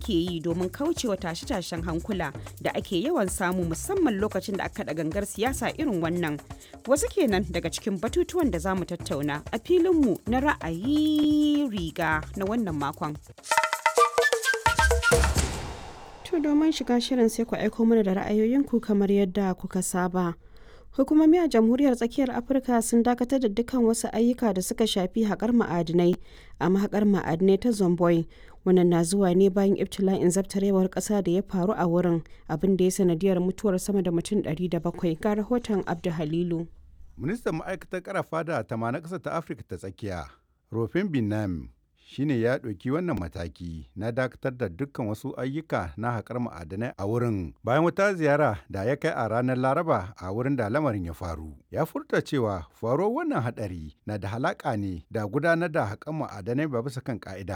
suke yi domin kaucewa tashe-tashen hankula da ake yawan samu musamman lokacin da aka da gangar siyasa irin wannan. Wasu kenan daga cikin batutuwan da za mu tattauna a filinmu na ra'ayi riga na wannan makon. To domin shiga shirin sai ku aiko mana da ra'ayoyinku kamar yadda kuka saba. Hukumomi a Jamhuriyar Tsakiyar Afirka sun dakatar da dukkan wasu ayyuka da suka shafi haƙar ma'adinai a mahaƙar ma'adinai ta Zomboy. Wannan na zuwa ne bayan ibtila'in zabtarewar ƙasa da ya faru a wurin abin da ya sanadiyar mutuwar sama da mutum 700 ga rahoton Abdu Halilu. Ministan ma'aikatar karafa da tama na ƙasar ta Afirka ta tsakiya, Rofin Binam, shine ya ɗauki wannan mataki na dakatar da dukkan wasu ayyuka na haƙar ma'adanai a wurin bayan wata ziyara da ya kai a ranar laraba a wurin da lamarin ya faru ya furta cewa faruwar wannan haɗari na da halaƙa ne da gudanar da haƙar ma'adanai ba bisa kan ƙa'ida